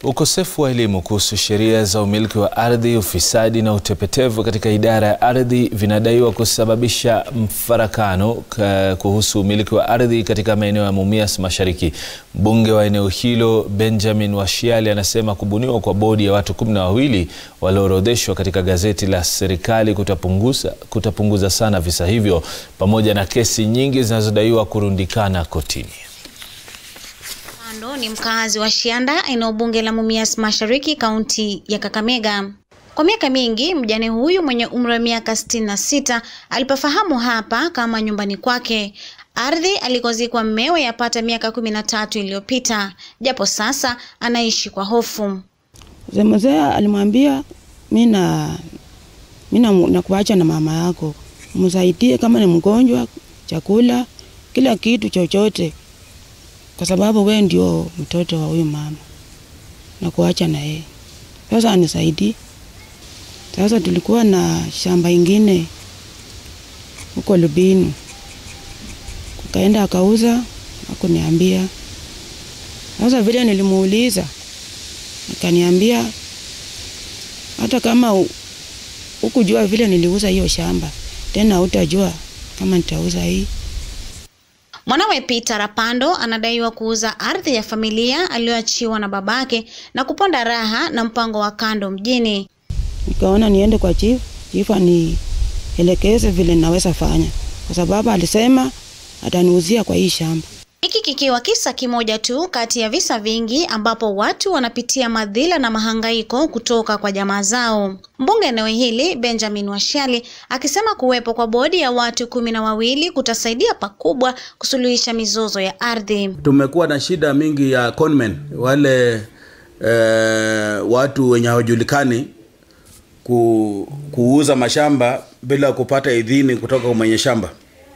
Ukosefu wa elimu kuhusu sheria za umiliki wa ardhi, ufisadi na utepetevu katika idara ya ardhi vinadaiwa kusababisha mfarakano kuhusu umiliki wa ardhi katika maeneo ya Mumias Mashariki. Mbunge wa eneo hilo Benjamin Washiali anasema kubuniwa kwa bodi ya watu kumi na wawili walioorodheshwa katika gazeti la serikali kutapunguza, kutapunguza sana visa hivyo pamoja na kesi nyingi zinazodaiwa kurundikana kotini. Ndo ni mkazi wa Shianda, eneo bunge la Mumias Mashariki, kaunti ya Kakamega. Kwa miaka mingi mjane huyu mwenye umri wa miaka sitini na sita alipafahamu hapa kama nyumbani kwake, ardhi alikozikwa mmewe yapata miaka kumi na tatu iliyopita, japo sasa anaishi kwa hofu. Mzee alimwambia mi na mi nakuacha na mama yako, msaidie kama ni mgonjwa, chakula, kila kitu chochote kwa sababu we ndio mtoto wa huyu mama na kuacha na yeye. Sasa anisaidie. Sasa tulikuwa na shamba ingine huko Lubinu, kukaenda akauza, akuniambia. Sasa vile nilimuuliza, akaniambia hata kama ukujua vile niliuza hiyo shamba, tena utajua kama nitauza hii. Mwanawe Peter Rapando anadaiwa kuuza ardhi ya familia aliyoachiwa na babake na kuponda raha na mpango wa kando mjini. Nikaona niende kwa chief, chief anielekeze vile naweza fanya, kwa sababu alisema ataniuzia kwa hii shamba. Hiki kikiwa kisa kimoja tu kati ya visa vingi ambapo watu wanapitia madhila na mahangaiko kutoka kwa jamaa zao. Mbunge eneo hili Benjamin Washiali akisema kuwepo kwa bodi ya watu kumi na wawili kutasaidia pakubwa kusuluhisha mizozo ya ardhi. Tumekuwa na shida mingi ya conmen, wale eh, watu wenye hawajulikani ku, kuuza mashamba bila kupata idhini kutoka kwa mwenye shamba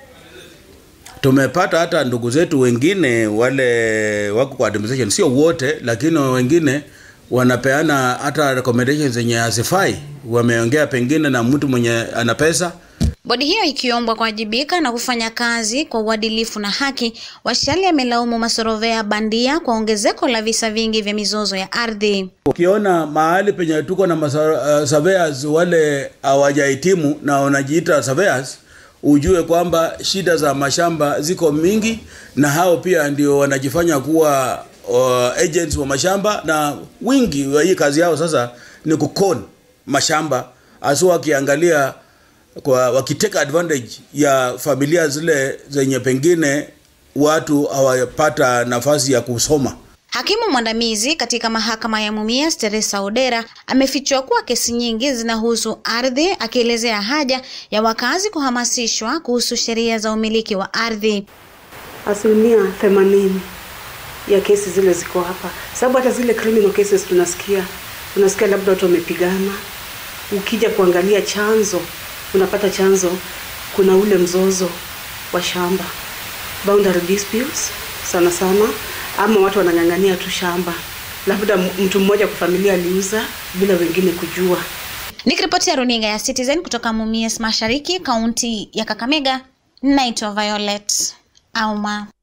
tumepata hata ndugu zetu wengine wale wako kwa administration, sio wote, lakini wengine wanapeana hata recommendations zenye hazifai. Wameongea pengine na mtu mwenye ana pesa. Bodi hiyo ikiombwa kuwajibika na kufanya kazi kwa uadilifu na haki. Washiali amelaumu masorovea bandia kwa ongezeko la visa vingi vya mizozo ya ardhi. Ukiona mahali penye tuko na uh, surveyors wale hawajahitimu na wanajiita surveyors ujue kwamba shida za mashamba ziko mingi, na hao pia ndio wanajifanya kuwa uh, agents wa mashamba, na wingi wa hii kazi yao sasa ni kukon mashamba, hasa wakiangalia kwa wakiteka advantage ya familia zile zenye pengine watu hawapata nafasi ya kusoma. Hakimu mwandamizi katika mahakama ya Mumias Teresa Odera amefichua kuwa kesi nyingi zinahusu ardhi, akielezea haja ya wakazi kuhamasishwa kuhusu sheria za umiliki wa ardhi. Asilimia themanini ya kesi zile ziko hapa, sababu hata zile criminal cases tunasikia tunasikia labda watu wamepigana. Ukija kuangalia chanzo, unapata chanzo kuna ule mzozo wa shamba, boundary disputes sana sana ama watu wanang'ang'ania tu shamba, labda mtu mmoja kwa familia aliuza bila wengine kujua. Nikiripotia runinga ya Citizen kutoka Mumias Mashariki, kaunti ya Kakamega, naitwa Violet Auma.